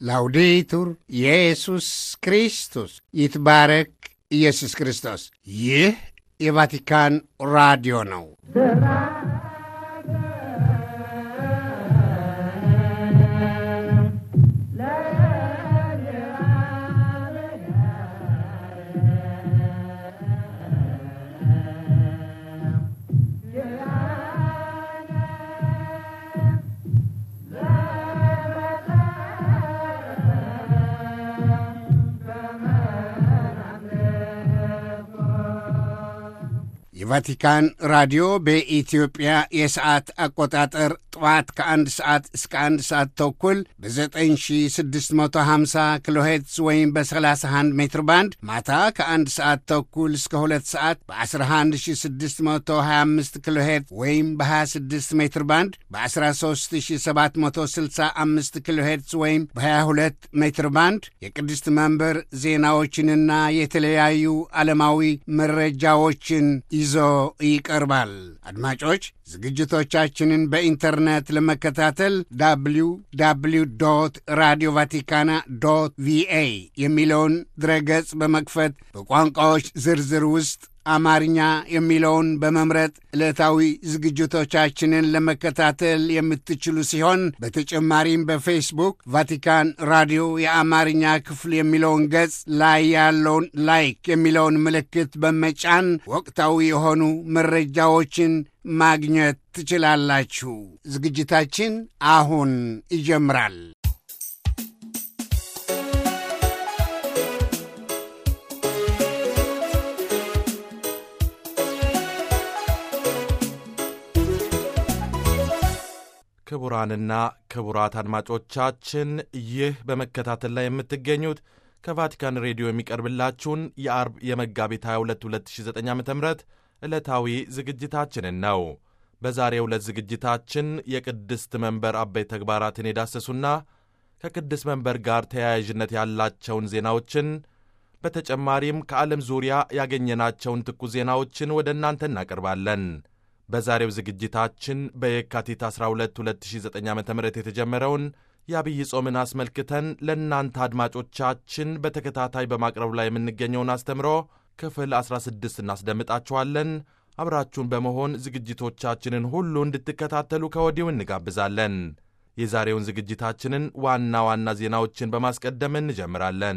ላውዴቱር ኢየሱስ ክርስቶስ ይትባረክ ኢየሱስ ክርስቶስ። ይህ የቫቲካን ራዲዮ ነው። የቫቲካን ራዲዮ በኢትዮጵያ የሰዓት አቆጣጠር ጠዋት ከአንድ ሰዓት እስከ አንድ ሰዓት ተኩል በ9650 ኪሎ ሄርትዝ ወይም በ31 ሜትር ባንድ ማታ ከአንድ ሰዓት ተኩል እስከ ሁለት ሰዓት በ11625 ኪሎ ሄርትዝ ወይም በ26 ሜትር ባንድ በ13765 ኪሎ ሄርትዝ ወይም በ22 ሜትር ባንድ የቅድስት መንበር ዜናዎችንና የተለያዩ ዓለማዊ መረጃዎችን ይዞ ይቀርባል። አድማጮች ዝግጅቶቻችንን በኢንተርኔት ለመከታተል ዳብሊው ዳብሊው ዶት ራዲዮ ቫቲካና ዶት ቪኤ የሚለውን ድረገጽ በመክፈት በቋንቋዎች ዝርዝር ውስጥ አማርኛ የሚለውን በመምረጥ ዕለታዊ ዝግጅቶቻችንን ለመከታተል የምትችሉ ሲሆን በተጨማሪም በፌስቡክ ቫቲካን ራዲዮ የአማርኛ ክፍል የሚለውን ገጽ ላይ ያለውን ላይክ የሚለውን ምልክት በመጫን ወቅታዊ የሆኑ መረጃዎችን ማግኘት ትችላላችሁ። ዝግጅታችን አሁን ይጀምራል። ክቡራንና ክቡራት አድማጮቻችን ይህ በመከታተል ላይ የምትገኙት ከቫቲካን ሬዲዮ የሚቀርብላችሁን የአርብ የመጋቢት 22 2009 ዓ ም ዕለታዊ ዝግጅታችንን ነው። በዛሬው ዕለት ዝግጅታችን የቅድስት መንበር አበይት ተግባራትን የዳሰሱና ከቅድስት መንበር ጋር ተያያዥነት ያላቸውን ዜናዎችን በተጨማሪም ከዓለም ዙሪያ ያገኘናቸውን ትኩስ ዜናዎችን ወደ እናንተ እናቀርባለን። በዛሬው ዝግጅታችን በየካቲት 12 2009 ዓ ም የተጀመረውን የአብይ ጾምን አስመልክተን ለእናንተ አድማጮቻችን በተከታታይ በማቅረብ ላይ የምንገኘውን አስተምሮ ክፍል 16 እናስደምጣችኋለን። አብራችሁን በመሆን ዝግጅቶቻችንን ሁሉ እንድትከታተሉ ከወዲሁ እንጋብዛለን። የዛሬውን ዝግጅታችንን ዋና ዋና ዜናዎችን በማስቀደም እንጀምራለን።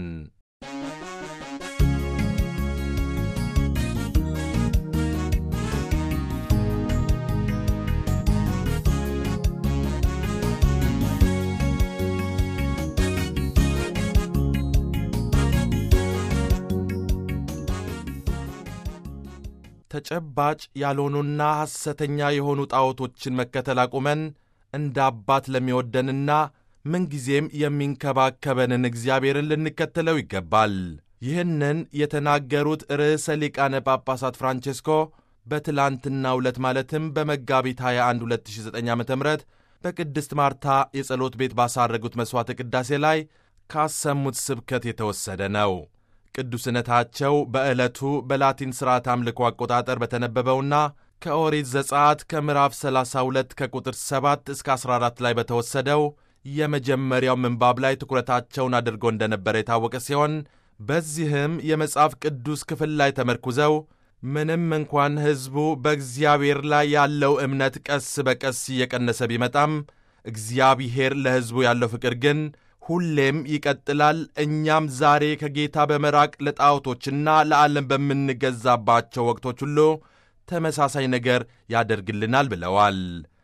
ተጨባጭ ያልሆኑና ሐሰተኛ የሆኑ ጣዖቶችን መከተል አቁመን እንደ አባት ለሚወደንና ምንጊዜም የሚንከባከበንን እግዚአብሔርን ልንከተለው ይገባል። ይህንን የተናገሩት ርዕሰ ሊቃነ ጳጳሳት ፍራንቼስኮ በትላንትናው ዕለት ማለትም በመጋቢት 21 2009 ዓ ም በቅድስት ማርታ የጸሎት ቤት ባሳረጉት መሥዋዕተ ቅዳሴ ላይ ካሰሙት ስብከት የተወሰደ ነው። ቅዱስነታቸው በዕለቱ በላቲን ሥርዓት አምልኮ አቆጣጠር በተነበበውና ከኦሪት ዘጸአት ከምዕራፍ 32 ከቁጥር 7 እስከ 14 ላይ በተወሰደው የመጀመሪያው ምንባብ ላይ ትኩረታቸውን አድርጎ እንደነበረ የታወቀ ሲሆን በዚህም የመጽሐፍ ቅዱስ ክፍል ላይ ተመርኩዘው ምንም እንኳን ሕዝቡ በእግዚአብሔር ላይ ያለው እምነት ቀስ በቀስ እየቀነሰ ቢመጣም እግዚአብሔር ለሕዝቡ ያለው ፍቅር ግን ሁሌም ይቀጥላል። እኛም ዛሬ ከጌታ በመራቅ ለጣዖቶችና ለዓለም በምንገዛባቸው ወቅቶች ሁሉ ተመሳሳይ ነገር ያደርግልናል ብለዋል።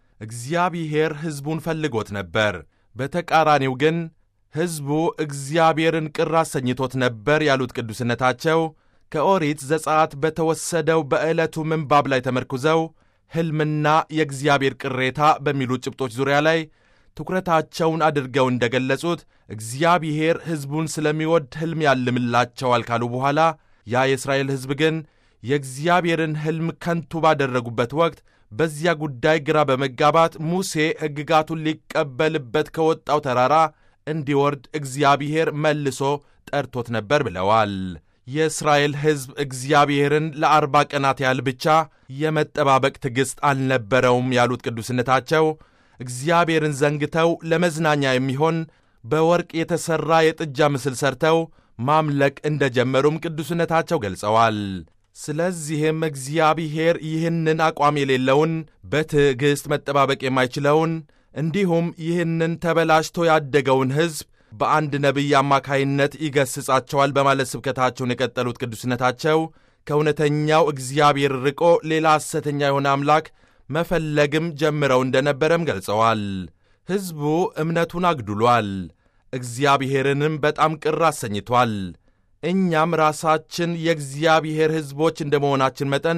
እግዚአብሔር ሕዝቡን ፈልጎት ነበር። በተቃራኒው ግን ሕዝቡ እግዚአብሔርን ቅር አሰኝቶት ነበር ያሉት ቅዱስነታቸው ከኦሪት ዘጸአት በተወሰደው በዕለቱ ምንባብ ላይ ተመርኩዘው ሕልምና የእግዚአብሔር ቅሬታ በሚሉ ጭብጦች ዙሪያ ላይ ትኩረታቸውን አድርገው እንደገለጹት እግዚአብሔር ሕዝቡን ስለሚወድ ሕልም ያልምላቸዋል ካሉ በኋላ ያ የእስራኤል ሕዝብ ግን የእግዚአብሔርን ሕልም ከንቱ ባደረጉበት ወቅት በዚያ ጉዳይ ግራ በመጋባት ሙሴ ሕግጋቱን ሊቀበልበት ከወጣው ተራራ እንዲወርድ እግዚአብሔር መልሶ ጠርቶት ነበር ብለዋል። የእስራኤል ሕዝብ እግዚአብሔርን ለአርባ ቀናት ያህል ብቻ የመጠባበቅ ትዕግሥት አልነበረውም ያሉት ቅዱስነታቸው እግዚአብሔርን ዘንግተው ለመዝናኛ የሚሆን በወርቅ የተሠራ የጥጃ ምስል ሰርተው ማምለክ እንደ ጀመሩም ቅዱስነታቸው ገልጸዋል። ስለዚህም እግዚአብሔር ይህንን አቋም የሌለውን በትዕግሥት መጠባበቅ የማይችለውን እንዲሁም ይህንን ተበላሽቶ ያደገውን ሕዝብ በአንድ ነቢይ አማካይነት ይገስጻቸዋል በማለት ስብከታቸውን የቀጠሉት ቅዱስነታቸው ከእውነተኛው እግዚአብሔር ርቆ ሌላ ሐሰተኛ የሆነ አምላክ መፈለግም ጀምረው እንደነበረም ገልጸዋል። ሕዝቡ እምነቱን አግድሏል፣ እግዚአብሔርንም በጣም ቅር አሰኝቷል። እኛም ራሳችን የእግዚአብሔር ሕዝቦች እንደ መሆናችን መጠን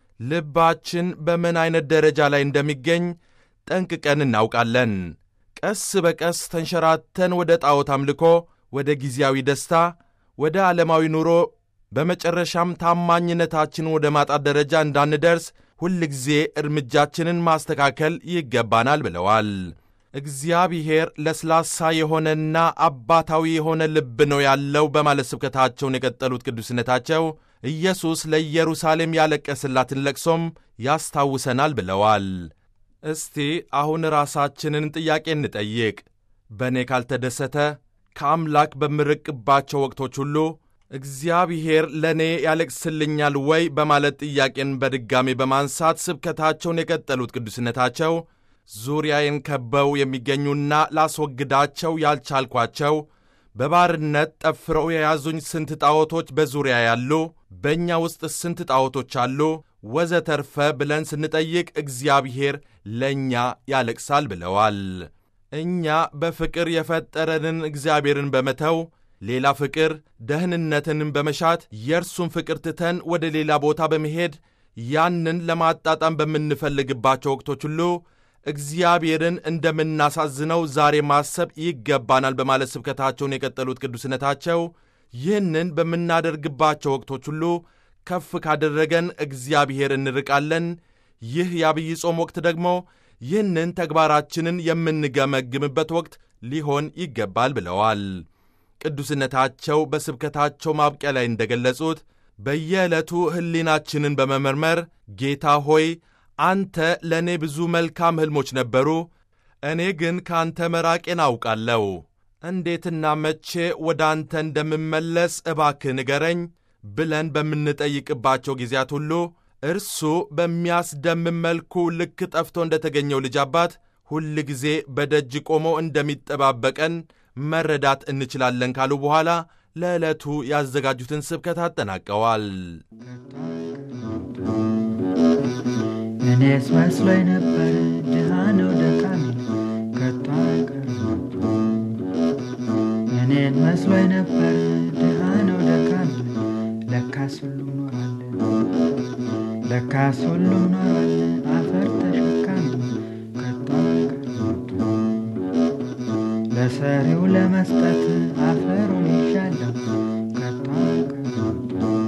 ልባችን በምን ዐይነት ደረጃ ላይ እንደሚገኝ ጠንቅቀን እናውቃለን። ቀስ በቀስ ተንሸራተን ወደ ጣዖት አምልኮ፣ ወደ ጊዜያዊ ደስታ፣ ወደ ዓለማዊ ኑሮ በመጨረሻም ታማኝነታችን ወደ ማጣት ደረጃ እንዳንደርስ ሁልጊዜ እርምጃችንን ማስተካከል ይገባናል ብለዋል። እግዚአብሔር ለስላሳ የሆነና አባታዊ የሆነ ልብ ነው ያለው በማለት ስብከታቸውን የቀጠሉት ቅዱስነታቸው ኢየሱስ ለኢየሩሳሌም ያለቀስላትን ለቅሶም ያስታውሰናል ብለዋል። እስቲ አሁን ራሳችንን ጥያቄ እንጠይቅ። በእኔ ካልተደሰተ ከአምላክ በምርቅባቸው ወቅቶች ሁሉ እግዚአብሔር ለእኔ ያለቅስልኛል ወይ በማለት ጥያቄን በድጋሜ በማንሳት ስብከታቸውን የቀጠሉት ቅዱስነታቸው ዙሪያዬን ከበው የሚገኙና ላስወግዳቸው ያልቻልኳቸው በባርነት ጠፍረው የያዙኝ ስንት ጣዖቶች በዙሪያ ያሉ፣ በእኛ ውስጥ ስንት ጣዖቶች አሉ፣ ወዘተርፈ ብለን ስንጠይቅ እግዚአብሔር ለእኛ ያለቅሳል ብለዋል። እኛ በፍቅር የፈጠረንን እግዚአብሔርን በመተው ሌላ ፍቅር ደህንነትንም በመሻት የእርሱን ፍቅር ትተን ወደ ሌላ ቦታ በመሄድ ያንን ለማጣጣም በምንፈልግባቸው ወቅቶች ሁሉ እግዚአብሔርን እንደምናሳዝነው ዛሬ ማሰብ ይገባናል በማለት ስብከታቸውን የቀጠሉት ቅዱስነታቸው ይህንን በምናደርግባቸው ወቅቶች ሁሉ ከፍ ካደረገን እግዚአብሔር እንርቃለን። ይህ የአብይ ጾም ወቅት ደግሞ ይህንን ተግባራችንን የምንገመግምበት ወቅት ሊሆን ይገባል ብለዋል። ቅዱስነታቸው በስብከታቸው ማብቂያ ላይ እንደገለጹት በየዕለቱ ሕሊናችንን በመመርመር ጌታ ሆይ አንተ ለእኔ ብዙ መልካም ሕልሞች ነበሩ፣ እኔ ግን ከአንተ መራቄን አውቃለሁ። እንዴትና መቼ ወደ አንተ እንደምመለስ እባክህ ንገረኝ ብለን በምንጠይቅባቸው ጊዜያት ሁሉ እርሱ በሚያስደምም መልኩ ልክ ጠፍቶ እንደ ተገኘው ልጅ አባት ሁል ጊዜ በደጅ ቆሞ እንደሚጠባበቀን መረዳት እንችላለን ካሉ በኋላ ለዕለቱ ያዘጋጁትን ስብከት አጠናቀዋል። እኔስ መስሎኝ ነበር ድሃ ነው ደካሚ ከቶ አይቀርም። እኔን መስሎኝ ነበር ድሃ ነው ደካሚ ለካስ ሁሉም ኖሯል ለካስ ሁሉም ኖሯል አፈር ተሸካሚ ከቶ አይቀርም። ለሰሪው ለመስጠት አፈሩን ይሻለሁ ከቶ አይቀርም።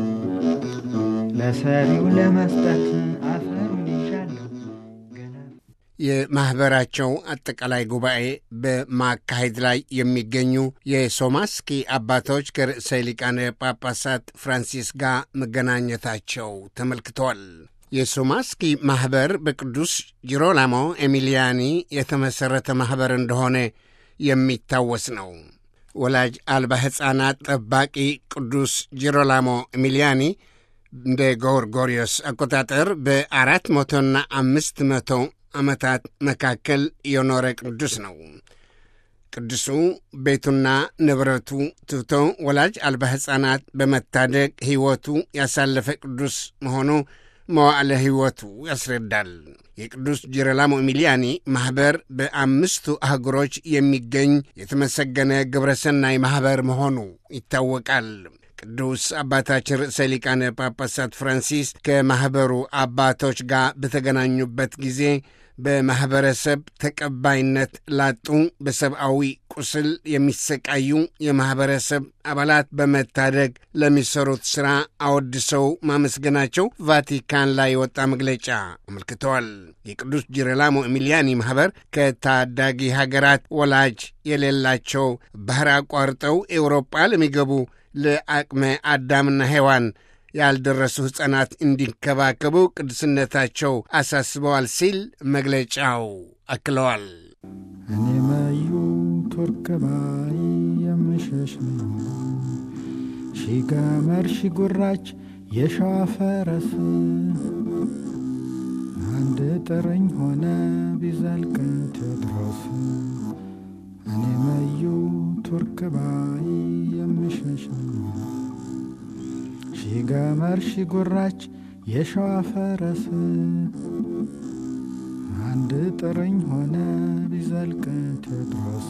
ለሰሪው ለመስጠት አፈሩን ይሻለሁ ገና የማኅበራቸው አጠቃላይ ጉባኤ በማካሄድ ላይ የሚገኙ የሶማስኪ አባቶች ከርዕሰ ሊቃነ ጳጳሳት ፍራንሲስ ጋር መገናኘታቸው ተመልክተዋል። የሶማስኪ ማኅበር በቅዱስ ጂሮላሞ ኤሚሊያኒ የተመሠረተ ማኅበር እንደሆነ የሚታወስ ነው። ወላጅ አልባ ሕፃናት ጠባቂ ቅዱስ ጂሮላሞ ኤሚሊያኒ እንደ ጎርጎሪዮስ አቆጣጠር በአራት መቶና አምስት መቶ ዓመታት መካከል የኖረ ቅዱስ ነው። ቅዱሱ ቤቱና ንብረቱ ትቶ ወላጅ አልባ ሕፃናት በመታደግ ሕይወቱ ያሳለፈ ቅዱስ መሆኑ መዋዕለ ሕይወቱ ያስረዳል። የቅዱስ ጂሮላሞ ኤሚሊያኒ ማኅበር በአምስቱ አህጉሮች የሚገኝ የተመሰገነ ግብረሰናይ ማኅበር መሆኑ ይታወቃል። ቅዱስ አባታችን ርዕሰ ሊቃነ ጳጳሳት ፍራንሲስ ከማኅበሩ አባቶች ጋር በተገናኙበት ጊዜ በማኅበረሰብ ተቀባይነት ላጡ በሰብአዊ ቁስል የሚሰቃዩ የማኅበረሰብ አባላት በመታደግ ለሚሰሩት ሥራ አወድሰው ማመስገናቸው ቫቲካን ላይ የወጣ መግለጫ አመልክተዋል። የቅዱስ ጂሮላሞ ኤሚሊያኒ ማኅበር ከታዳጊ ሀገራት ወላጅ የሌላቸው ባሕር አቋርጠው ኤውሮጳ ለሚገቡ ለአቅመ አዳምና ሔዋን ያልደረሱ ሕፃናት እንዲንከባከቡ ቅዱስነታቸው አሳስበዋል ሲል መግለጫው አክለዋል። እኔ መዩ ቱርክ ባይ የምሸሽ ነው ሺ ገመድ ሺ ጉራች የሸዋ ፈረስ አንድ ጥርኝ ሆነ ቢዘልቅ ቴዎድሮስ እኔ መዩ ቱርክ ባይ የምሸሽ ነው ሺ ገመድ ሺ ጉራች የሸዋ ፈረስ አንድ ጥርኝ ሆነ ቢዘልቅ ቴዎድሮስ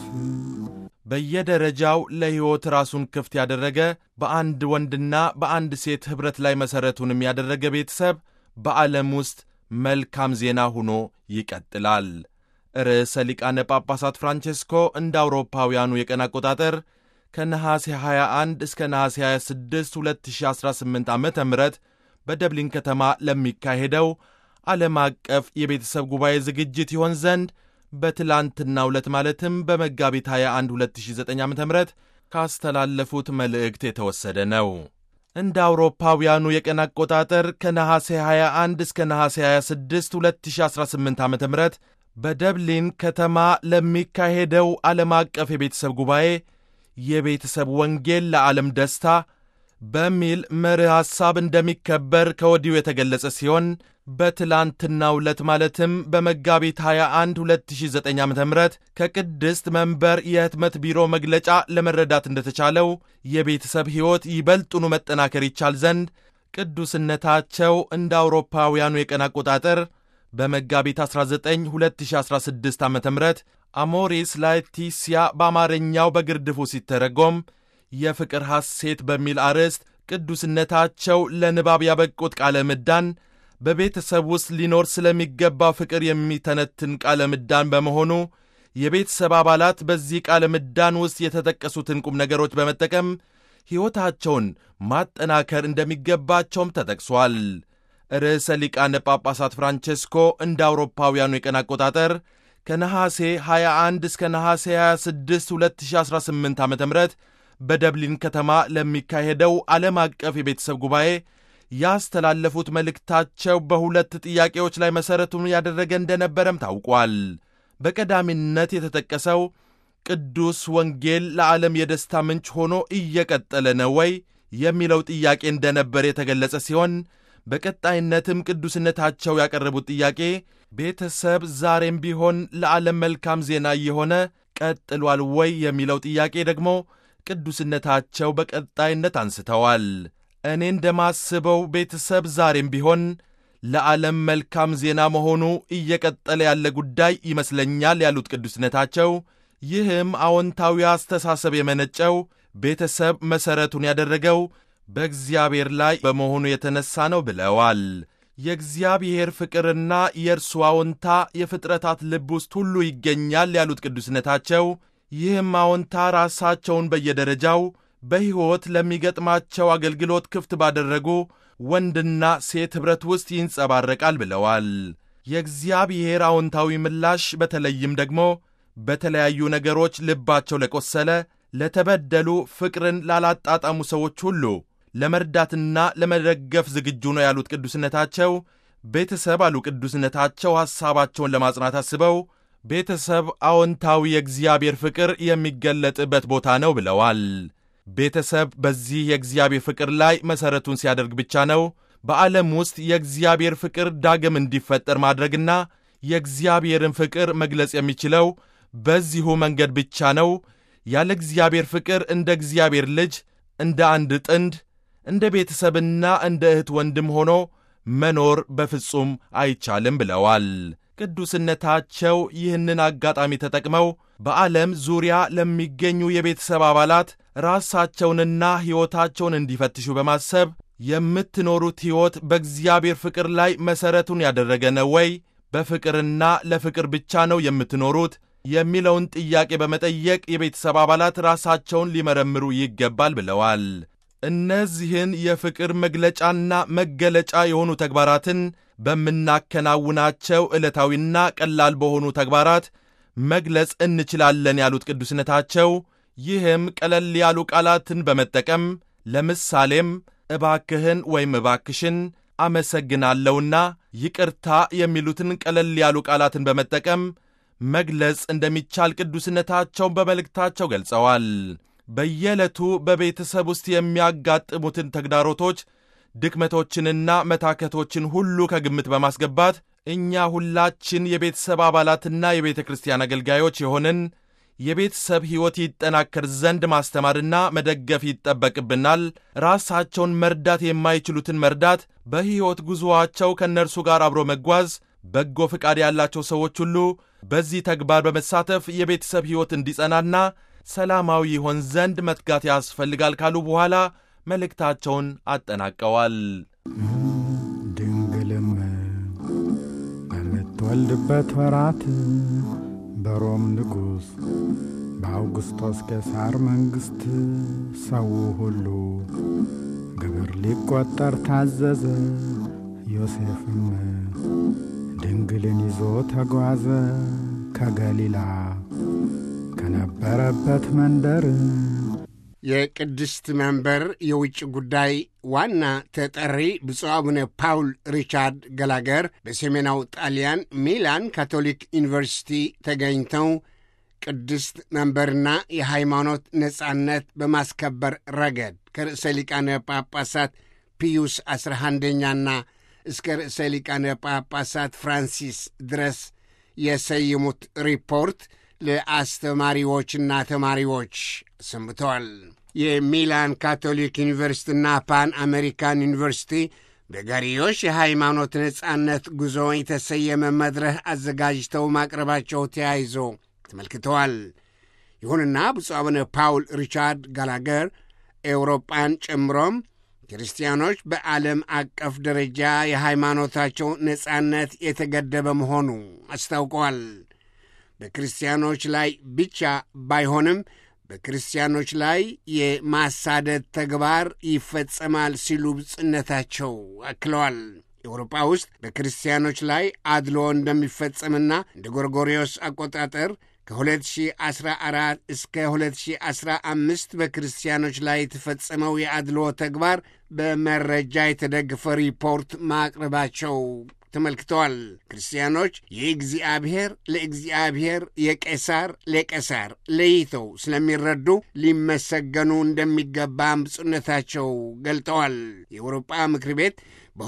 በየደረጃው ለሕይወት ራሱን ክፍት ያደረገ በአንድ ወንድና በአንድ ሴት ኅብረት ላይ መሠረቱንም ያደረገ ቤተሰብ በዓለም ውስጥ መልካም ዜና ሆኖ ይቀጥላል። ርዕሰ ሊቃነ ጳጳሳት ፍራንቼስኮ እንደ አውሮፓውያኑ የቀን አቆጣጠር ከነሐሴ 21 እስከ ነሐሴ 26 2018 ዓ ም በደብሊን ከተማ ለሚካሄደው ዓለም አቀፍ የቤተሰብ ጉባኤ ዝግጅት ይሆን ዘንድ በትላንትናው ዕለት ማለትም በመጋቢት 21 2009 ዓ ም ካስተላለፉት መልእክት የተወሰደ ነው። እንደ አውሮፓውያኑ የቀን አቆጣጠር ከነሐሴ 21 እስከ ነሐሴ 26 2018 ዓ ም በደብሊን ከተማ ለሚካሄደው ዓለም አቀፍ የቤተሰብ ጉባኤ የቤተሰብ ወንጌል ለዓለም ደስታ በሚል መርህ ሐሳብ እንደሚከበር ከወዲሁ የተገለጸ ሲሆን በትላንትናው ዕለት ማለትም በመጋቢት 21 2009 ዓ ም ከቅድስት መንበር የህትመት ቢሮ መግለጫ ለመረዳት እንደተቻለው የቤተሰብ ሕይወት ይበልጡኑ መጠናከር ይቻል ዘንድ ቅዱስነታቸው እንደ አውሮፓውያኑ የቀን አቆጣጠር በመጋቢት 19 2016 ዓ ም አሞሪስ ላetitia በአማርኛው በግርድፉ ሲተረጎም የፍቅር ሐሴት በሚል አርዕስት ቅዱስነታቸው ለንባብ ያበቁት ቃለ ምዳን በቤተሰብ ውስጥ ሊኖር ስለሚገባ ፍቅር የሚተነትን ቃለ ምዳን በመሆኑ የቤተሰብ አባላት በዚህ ቃለ ምዳን ውስጥ የተጠቀሱትን ቁም ነገሮች በመጠቀም ሕይወታቸውን ማጠናከር እንደሚገባቸውም ተጠቅሷል። ርዕሰ ሊቃነ ጳጳሳት ፍራንቼስኮ እንደ አውሮፓውያኑ የቀን አቆጣጠር ከነሐሴ 21 እስከ ነሐሴ 26 2018 ዓ ም በደብሊን ከተማ ለሚካሄደው ዓለም አቀፍ የቤተሰብ ጉባኤ ያስተላለፉት መልእክታቸው በሁለት ጥያቄዎች ላይ መሠረቱን ያደረገ እንደነበረም ታውቋል። በቀዳሚነት የተጠቀሰው ቅዱስ ወንጌል ለዓለም የደስታ ምንጭ ሆኖ እየቀጠለ ነው ወይ የሚለው ጥያቄ እንደነበር የተገለጸ ሲሆን በቀጣይነትም ቅዱስነታቸው ያቀረቡት ጥያቄ ቤተሰብ ዛሬም ቢሆን ለዓለም መልካም ዜና እየሆነ ቀጥሏል ወይ የሚለው ጥያቄ ደግሞ ቅዱስነታቸው በቀጣይነት አንስተዋል። እኔ እንደማስበው ቤተሰብ ዛሬም ቢሆን ለዓለም መልካም ዜና መሆኑ እየቀጠለ ያለ ጉዳይ ይመስለኛል ያሉት ቅዱስነታቸው፣ ይህም አዎንታዊ አስተሳሰብ የመነጨው ቤተሰብ መሠረቱን ያደረገው በእግዚአብሔር ላይ በመሆኑ የተነሳ ነው ብለዋል። የእግዚአብሔር ፍቅርና የእርሱ አዎንታ የፍጥረታት ልብ ውስጥ ሁሉ ይገኛል ያሉት ቅዱስነታቸው ይህም አዎንታ ራሳቸውን በየደረጃው በሕይወት ለሚገጥማቸው አገልግሎት ክፍት ባደረጉ ወንድና ሴት ኅብረት ውስጥ ይንጸባረቃል ብለዋል። የእግዚአብሔር አዎንታዊ ምላሽ በተለይም ደግሞ በተለያዩ ነገሮች ልባቸው ለቆሰለ፣ ለተበደሉ፣ ፍቅርን ላላጣጣሙ ሰዎች ሁሉ ለመርዳትና ለመደገፍ ዝግጁ ነው ያሉት ቅዱስነታቸው ቤተሰብ አሉ ቅዱስነታቸው ሐሳባቸውን ለማጽናት አስበው ቤተሰብ አዎንታዊ የእግዚአብሔር ፍቅር የሚገለጥበት ቦታ ነው ብለዋል። ቤተሰብ በዚህ የእግዚአብሔር ፍቅር ላይ መሠረቱን ሲያደርግ ብቻ ነው በዓለም ውስጥ የእግዚአብሔር ፍቅር ዳግም እንዲፈጠር ማድረግና የእግዚአብሔርን ፍቅር መግለጽ የሚችለው በዚሁ መንገድ ብቻ ነው። ያለ እግዚአብሔር ፍቅር እንደ እግዚአብሔር ልጅ እንደ አንድ ጥንድ እንደ ቤተሰብና እንደ እህት ወንድም ሆኖ መኖር በፍጹም አይቻልም ብለዋል። ቅዱስነታቸው ይህንን አጋጣሚ ተጠቅመው በዓለም ዙሪያ ለሚገኙ የቤተሰብ አባላት ራሳቸውንና ሕይወታቸውን እንዲፈትሹ በማሰብ የምትኖሩት ሕይወት በእግዚአብሔር ፍቅር ላይ መሠረቱን ያደረገ ነው ወይ? በፍቅርና ለፍቅር ብቻ ነው የምትኖሩት? የሚለውን ጥያቄ በመጠየቅ የቤተሰብ አባላት ራሳቸውን ሊመረምሩ ይገባል ብለዋል። እነዚህን የፍቅር መግለጫና መገለጫ የሆኑ ተግባራትን በምናከናውናቸው ዕለታዊና ቀላል በሆኑ ተግባራት መግለጽ እንችላለን ያሉት ቅዱስነታቸው፣ ይህም ቀለል ያሉ ቃላትን በመጠቀም ለምሳሌም እባክህን ወይም እባክሽን፣ አመሰግናለሁና ይቅርታ የሚሉትን ቀለል ያሉ ቃላትን በመጠቀም መግለጽ እንደሚቻል ቅዱስነታቸውን በመልእክታቸው ገልጸዋል። በየዕለቱ በቤተሰብ ውስጥ የሚያጋጥሙትን ተግዳሮቶች፣ ድክመቶችንና መታከቶችን ሁሉ ከግምት በማስገባት እኛ ሁላችን የቤተሰብ አባላትና የቤተ ክርስቲያን አገልጋዮች የሆንን የቤተሰብ ሕይወት ይጠናከር ዘንድ ማስተማርና መደገፍ ይጠበቅብናል። ራሳቸውን መርዳት የማይችሉትን መርዳት፣ በሕይወት ጉዞአቸው ከእነርሱ ጋር አብሮ መጓዝ፣ በጎ ፈቃድ ያላቸው ሰዎች ሁሉ በዚህ ተግባር በመሳተፍ የቤተሰብ ሕይወት እንዲጸናና ሰላማዊ ይሆን ዘንድ መትጋት ያስፈልጋል ካሉ በኋላ መልእክታቸውን አጠናቀዋል። ድንግልም በምትወልድበት ወራት በሮም ንጉሥ በአውግስጦስ ቄሳር መንግሥት ሰው ሁሉ ግብር ሊቈጠር ታዘዘ። ዮሴፍም ድንግልን ይዞ ተጓዘ ከገሊላ ከነበረበት መንደር የቅድስት መንበር የውጭ ጉዳይ ዋና ተጠሪ ብፁዕ አቡነ ፓውል ሪቻርድ ገላገር በሰሜናው ጣሊያን ሚላን ካቶሊክ ዩኒቨርሲቲ ተገኝተው ቅድስት መንበርና የሃይማኖት ነጻነት በማስከበር ረገድ ከርዕሰ ሊቃነ ጳጳሳት ፒዩስ አስራ አንደኛና እስከ ርዕሰ ሊቃነ ጳጳሳት ፍራንሲስ ድረስ የሰየሙት ሪፖርት ለአስተማሪዎችና ተማሪዎች ሰምተዋል። የሚላን ካቶሊክ ዩኒቨርሲቲና ፓን አሜሪካን ዩኒቨርሲቲ በጋሪዮሽ የሃይማኖት ነጻነት ጉዞ የተሰየመ መድረክ አዘጋጅተው ማቅረባቸው ተያይዞ ተመልክተዋል። ይሁንና ብፁዕ አቡነ ፓውል ሪቻርድ ጋላገር ኤውሮጳን ጨምሮም ክርስቲያኖች በዓለም አቀፍ ደረጃ የሃይማኖታቸው ነጻነት የተገደበ መሆኑ አስታውቀዋል። በክርስቲያኖች ላይ ብቻ ባይሆንም በክርስቲያኖች ላይ የማሳደድ ተግባር ይፈጸማል ሲሉ ብጽነታቸው አክለዋል። ኤውሮጳ ውስጥ በክርስቲያኖች ላይ አድሎ እንደሚፈጸምና እንደ ጎርጎሪዮስ አቆጣጠር ከ2014 እስከ 2015 በክርስቲያኖች ላይ የተፈጸመው የአድሎ ተግባር በመረጃ የተደገፈ ሪፖርት ማቅረባቸው ተመልክተዋል። ክርስቲያኖች የእግዚአብሔር ለእግዚአብሔር የቄሳር ለቄሳር ለይተው ስለሚረዱ ሊመሰገኑ እንደሚገባም ብፁዕነታቸው ገልጠዋል። የአውሮጳ ምክር ቤት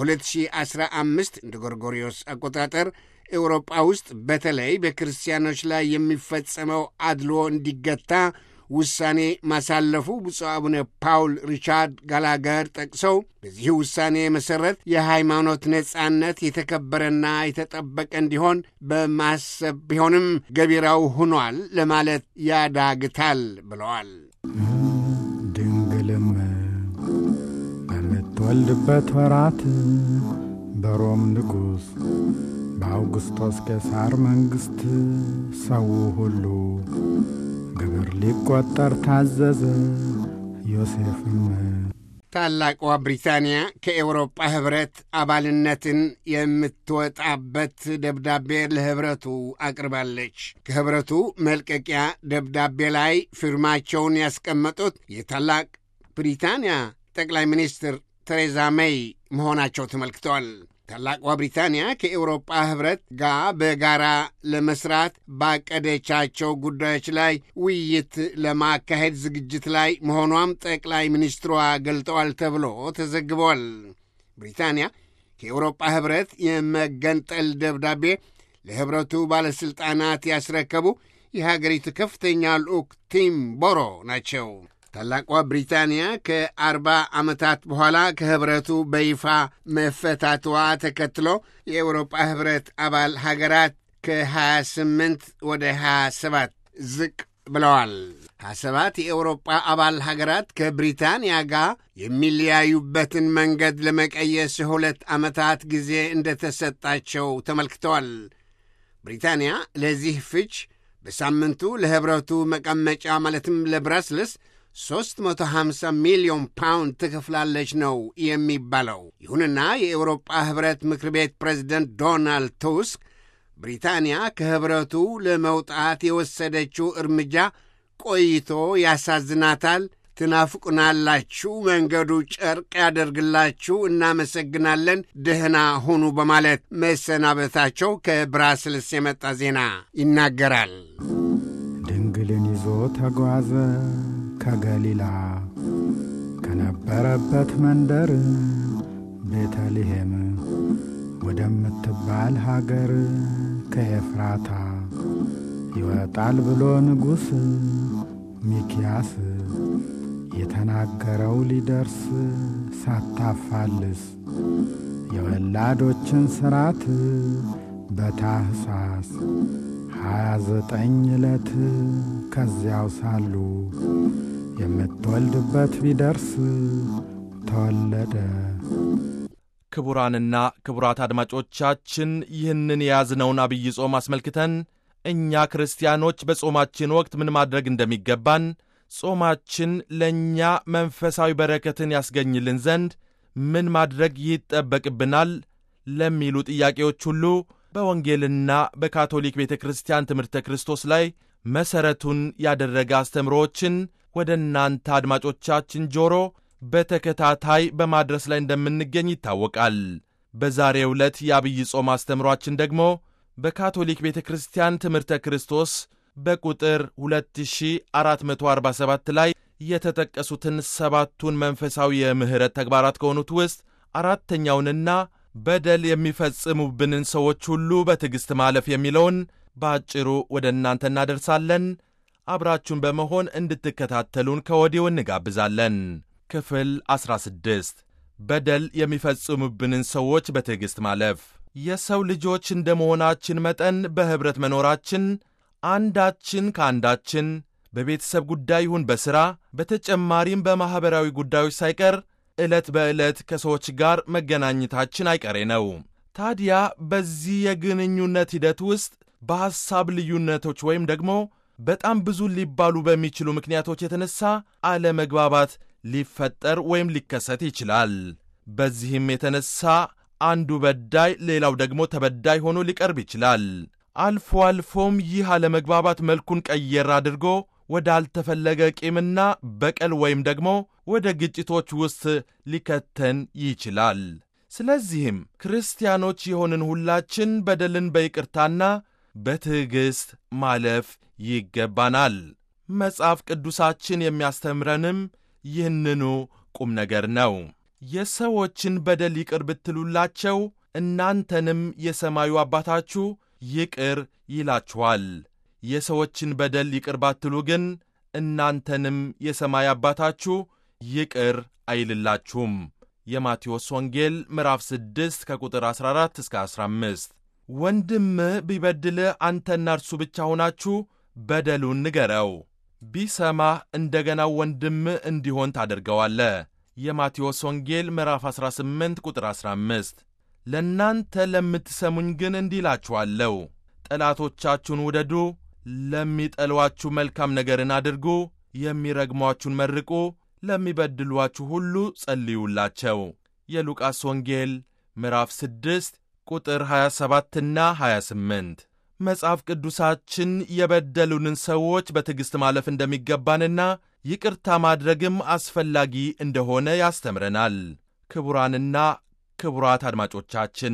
በ2015 እንደ ጎርጎሪዮስ አቆጣጠር ኤውሮጳ ውስጥ በተለይ በክርስቲያኖች ላይ የሚፈጸመው አድሎ እንዲገታ ውሳኔ ማሳለፉ ብፁዕ አቡነ ፓውል ሪቻርድ ጋላገር ጠቅሰው በዚህ ውሳኔ መሠረት የሃይማኖት ነጻነት የተከበረና የተጠበቀ እንዲሆን በማሰብ ቢሆንም ገቢራው ሆኗል ለማለት ያዳግታል ብለዋል። ድንግልም በምትወልድበት ወራት በሮም ንጉሥ በአውግስጦስ ቄሳር መንግሥት ሰው ሁሉ ግብር ሊቈጠር ታዘዘ። ዮሴፍም ታላቋ ብሪታንያ ከኤውሮጳ ኅብረት አባልነትን የምትወጣበት ደብዳቤ ለኅብረቱ አቅርባለች። ከኅብረቱ መልቀቂያ ደብዳቤ ላይ ፊርማቸውን ያስቀመጡት የታላቅ ብሪታንያ ጠቅላይ ሚኒስትር ቴሬዛ ሜይ መሆናቸው ተመልክተዋል። ታላቋ ብሪታንያ ከኤውሮጳ ኅብረት ጋር በጋራ ለመስራት ባቀደቻቸው ጉዳዮች ላይ ውይይት ለማካሄድ ዝግጅት ላይ መሆኗም ጠቅላይ ሚኒስትሯ ገልጠዋል ተብሎ ተዘግበዋል። ብሪታንያ ከኤውሮጳ ኅብረት የመገንጠል ደብዳቤ ለኅብረቱ ባለሥልጣናት ያስረከቡ የሀገሪቱ ከፍተኛ ልዑክ ቲም ቦሮ ናቸው። ታላቋ ብሪታንያ ከአርባ ዓመታት በኋላ ከኅብረቱ በይፋ መፈታቷ ተከትሎ የአውሮጳ ኅብረት አባል ሀገራት ከ28 ወደ 27 ዝቅ ብለዋል። 27 የአውሮጳ አባል ሀገራት ከብሪታንያ ጋር የሚለያዩበትን መንገድ ለመቀየስ የሁለት ዓመታት ጊዜ እንደተሰጣቸው ተመልክተዋል። ብሪታንያ ለዚህ ፍች በሳምንቱ ለኅብረቱ መቀመጫ ማለትም ለብራስልስ 350 ሚሊዮን ፓውንድ ትከፍላለች ነው የሚባለው። ይሁንና የአውሮጳ ኅብረት ምክር ቤት ፕሬዚደንት ዶናልድ ቱስክ ብሪታንያ ከኅብረቱ ለመውጣት የወሰደችው እርምጃ ቆይቶ ያሳዝናታል፣ ትናፍቁናላችሁ፣ መንገዱ ጨርቅ ያደርግላችሁ፣ እናመሰግናለን፣ ደህና ሁኑ በማለት መሰናበታቸው ከብራስልስ የመጣ ዜና ይናገራል። ድንግልን ይዞ ተጓዘ ከገሊላ ከነበረበት መንደር ቤተልሔም ወደምትባል ሀገር ከኤፍራታ ይወጣል ብሎ ንጉሥ ሚኪያስ የተናገረው ሊደርስ ሳታፋልስ የወላዶችን ሥርዓት በታኅሳስ ሀያ ዘጠኝ ዕለት ከዚያው ሳሉ የምትወልድበት ቢደርስ ተወለደ። ክቡራንና ክቡራት አድማጮቻችን ይህንን የያዝነውን አብይ ጾም አስመልክተን እኛ ክርስቲያኖች በጾማችን ወቅት ምን ማድረግ እንደሚገባን፣ ጾማችን ለእኛ መንፈሳዊ በረከትን ያስገኝልን ዘንድ ምን ማድረግ ይጠበቅብናል ለሚሉ ጥያቄዎች ሁሉ በወንጌልና በካቶሊክ ቤተ ክርስቲያን ትምህርተ ክርስቶስ ላይ መሠረቱን ያደረገ አስተምሮዎችን ወደ እናንተ አድማጮቻችን ጆሮ በተከታታይ በማድረስ ላይ እንደምንገኝ ይታወቃል። በዛሬው ዕለት የአብይ ጾም አስተምሯችን ደግሞ በካቶሊክ ቤተ ክርስቲያን ትምህርተ ክርስቶስ በቁጥር 2447 ላይ የተጠቀሱትን ሰባቱን መንፈሳዊ የምሕረት ተግባራት ከሆኑት ውስጥ አራተኛውንና በደል የሚፈጽሙብንን ሰዎች ሁሉ በትዕግሥት ማለፍ የሚለውን በአጭሩ ወደ እናንተ እናደርሳለን። አብራችሁን በመሆን እንድትከታተሉን ከወዲሁ እንጋብዛለን። ክፍል 16 በደል የሚፈጽሙብንን ሰዎች በትዕግሥት ማለፍ። የሰው ልጆች እንደ መሆናችን መጠን በኅብረት መኖራችን አንዳችን ከአንዳችን በቤተሰብ ጉዳይ ይሁን በሥራ በተጨማሪም በማኅበራዊ ጉዳዮች ሳይቀር ዕለት በዕለት ከሰዎች ጋር መገናኘታችን አይቀሬ ነው። ታዲያ በዚህ የግንኙነት ሂደት ውስጥ በሐሳብ ልዩነቶች ወይም ደግሞ በጣም ብዙ ሊባሉ በሚችሉ ምክንያቶች የተነሳ አለመግባባት ሊፈጠር ወይም ሊከሰት ይችላል። በዚህም የተነሳ አንዱ በዳይ ሌላው ደግሞ ተበዳይ ሆኖ ሊቀርብ ይችላል። አልፎ አልፎም ይህ አለመግባባት መልኩን ቀየር አድርጎ ወደ አልተፈለገ ቂምና በቀል ወይም ደግሞ ወደ ግጭቶች ውስጥ ሊከተን ይችላል። ስለዚህም ክርስቲያኖች የሆንን ሁላችን በደልን በይቅርታና በትዕግሥት ማለፍ ይገባናል። መጽሐፍ ቅዱሳችን የሚያስተምረንም ይህንኑ ቁም ነገር ነው። የሰዎችን በደል ይቅር ብትሉላቸው እናንተንም የሰማዩ አባታችሁ ይቅር ይላችኋል። የሰዎችን በደል ይቅር ባትሉ ግን እናንተንም የሰማይ አባታችሁ ይቅር አይልላችሁም። የማቴዎስ ወንጌል ምዕራፍ 6 ከቁጥር 14 እስከ 15። ወንድምህ ቢበድልህ አንተና እርሱ ብቻ ሆናችሁ በደሉን ንገረው፣ ቢሰማህ እንደገና ወንድምህ እንዲሆን ታደርገዋለህ። የማቴዎስ ወንጌል ምዕራፍ 18 ቁጥር 15። ለእናንተ ለምትሰሙኝ ግን እንዲህ እላችኋለሁ፣ ጠላቶቻችሁን ውደዱ፣ ለሚጠሏችሁ መልካም ነገርን አድርጉ፣ የሚረግሟችሁን መርቁ፣ ለሚበድሏችሁ ሁሉ ጸልዩላቸው። የሉቃስ ወንጌል ምዕራፍ 6 ቁጥር 27ና 28። መጽሐፍ ቅዱሳችን የበደሉንን ሰዎች በትዕግሥት ማለፍ እንደሚገባንና ይቅርታ ማድረግም አስፈላጊ እንደሆነ ያስተምረናል። ክቡራንና ክቡራት አድማጮቻችን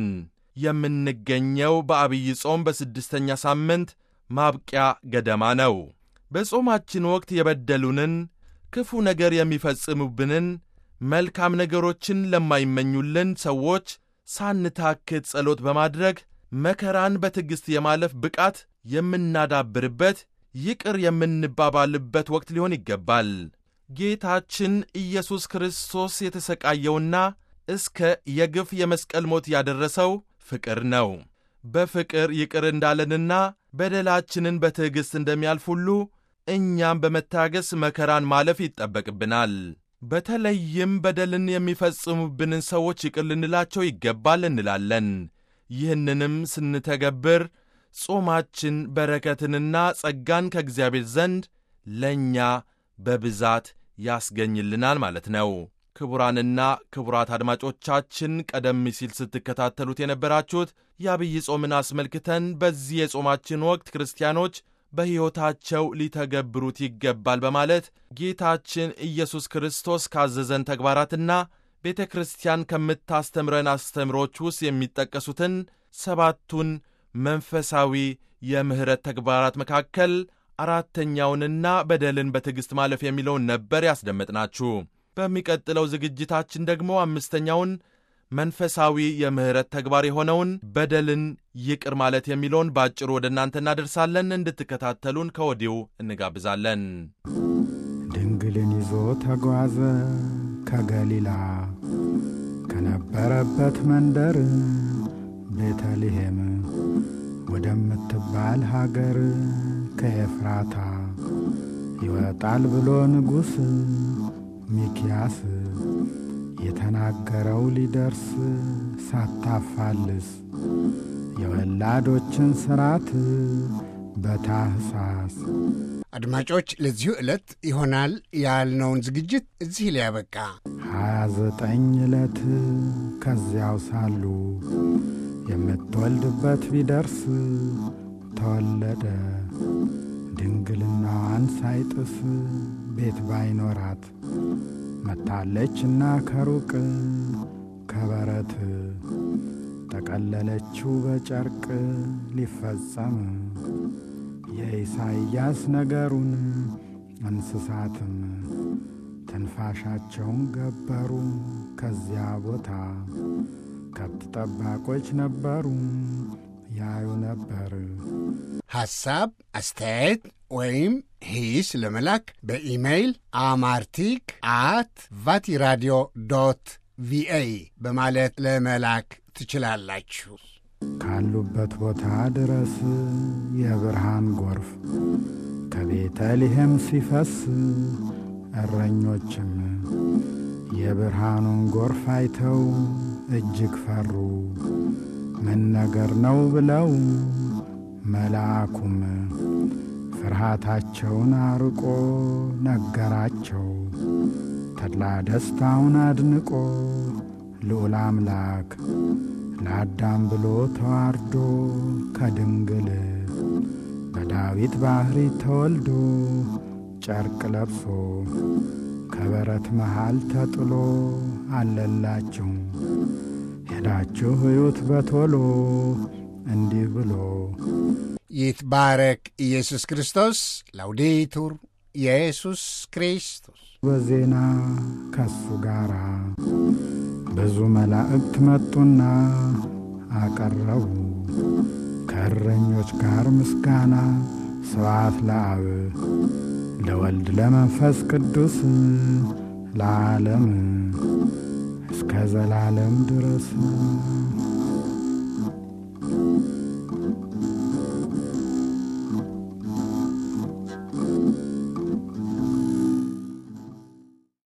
የምንገኘው በአብይ ጾም በስድስተኛ ሳምንት ማብቂያ ገደማ ነው። በጾማችን ወቅት የበደሉንን፣ ክፉ ነገር የሚፈጽሙብንን፣ መልካም ነገሮችን ለማይመኙልን ሰዎች ሳንታክት ጸሎት በማድረግ መከራን በትዕግሥት የማለፍ ብቃት የምናዳብርበት ይቅር የምንባባልበት ወቅት ሊሆን ይገባል። ጌታችን ኢየሱስ ክርስቶስ የተሰቃየውና እስከ የግፍ የመስቀል ሞት ያደረሰው ፍቅር ነው። በፍቅር ይቅር እንዳለንና በደላችንን በትዕግሥት እንደሚያልፍ ሁሉ እኛም በመታገስ መከራን ማለፍ ይጠበቅብናል። በተለይም በደልን የሚፈጽሙብንን ሰዎች ይቅር ልንላቸው ይገባል እንላለን። ይህንንም ስንተገብር ጾማችን በረከትንና ጸጋን ከእግዚአብሔር ዘንድ ለእኛ በብዛት ያስገኝልናል ማለት ነው። ክቡራንና ክቡራት አድማጮቻችን ቀደም ሲል ስትከታተሉት የነበራችሁት የአብይ ጾምን አስመልክተን በዚህ የጾማችን ወቅት ክርስቲያኖች በሕይወታቸው ሊተገብሩት ይገባል በማለት ጌታችን ኢየሱስ ክርስቶስ ካዘዘን ተግባራትና ቤተ ክርስቲያን ከምታስተምረን አስተምሮች ውስጥ የሚጠቀሱትን ሰባቱን መንፈሳዊ የምሕረት ተግባራት መካከል አራተኛውንና በደልን በትዕግሥት ማለፍ የሚለውን ነበር ያስደመጥናችሁ። በሚቀጥለው ዝግጅታችን ደግሞ አምስተኛውን መንፈሳዊ የምሕረት ተግባር የሆነውን በደልን ይቅር ማለት የሚለውን በአጭሩ ወደ እናንተ እናደርሳለን። እንድትከታተሉን ከወዲሁ እንጋብዛለን። ድንግልን ይዞ ተጓዘ ከገሊላ ከነበረበት መንደር ቤተልሔም ወደምትባል ሀገር ከኤፍራታ ይወጣል ብሎ ንጉሥ ሚኪያስ የተናገረው ሊደርስ ሳታፋልስ የወላዶችን ሥርዓት በታኅሳስ አድማጮች ለዚሁ ዕለት ይሆናል ያልነውን ዝግጅት እዚህ ላይ ያበቃ። ሀያ ዘጠኝ ዕለት ከዚያው ሳሉ የምትወልድበት ቢደርስ ተወለደ። ድንግልናዋን ሳይጥስ ቤት ባይኖራት መታለችና ከሩቅ ከበረት ጠቀለለችው በጨርቅ ሊፈጸም የኢሳይያስ ነገሩን እንስሳትም ትንፋሻቸውን ገበሩ። ከዚያ ቦታ ከብት ጠባቆች ነበሩ ያዩ ነበር። ሐሳብ፣ አስተያየት ወይም ሂስ ለመላክ በኢሜይል አማርቲክ አት ቫቲራዲዮ ዶት ቪኦኤ በማለት ለመላክ ትችላላችሁ። ካሉበት ቦታ ድረስ የብርሃን ጎርፍ ከቤተልሔም ሲፈስ እረኞችም የብርሃኑን ጎርፍ አይተው እጅግ ፈሩ። ምን ነገር ነው ብለው መልአኩም ፍርሃታቸውን አርቆ ነገራቸው። ተድላ ደስታውን አድንቆ ልዑል አምላክ ለአዳም ብሎ ተዋርዶ ከድንግል በዳዊት ባሕሪ ተወልዶ ጨርቅ ለብሶ ከበረት መሃል ተጥሎ አለላችሁ ሄዳችሁ እዩት በቶሎ እንዲህ ብሎ ይትባረክ ኢየሱስ ክርስቶስ። ላውዴቱር ኢየሱስ ክርስቶስ። በዜና ከሱ ጋር ብዙ መላእክት መጡና አቀረቡ ከእረኞች ጋር ምስጋና ስብሐት ለአብ ለወልድ ለመንፈስ ቅዱስ ለዓለም እስከ ዘላለም ድረስ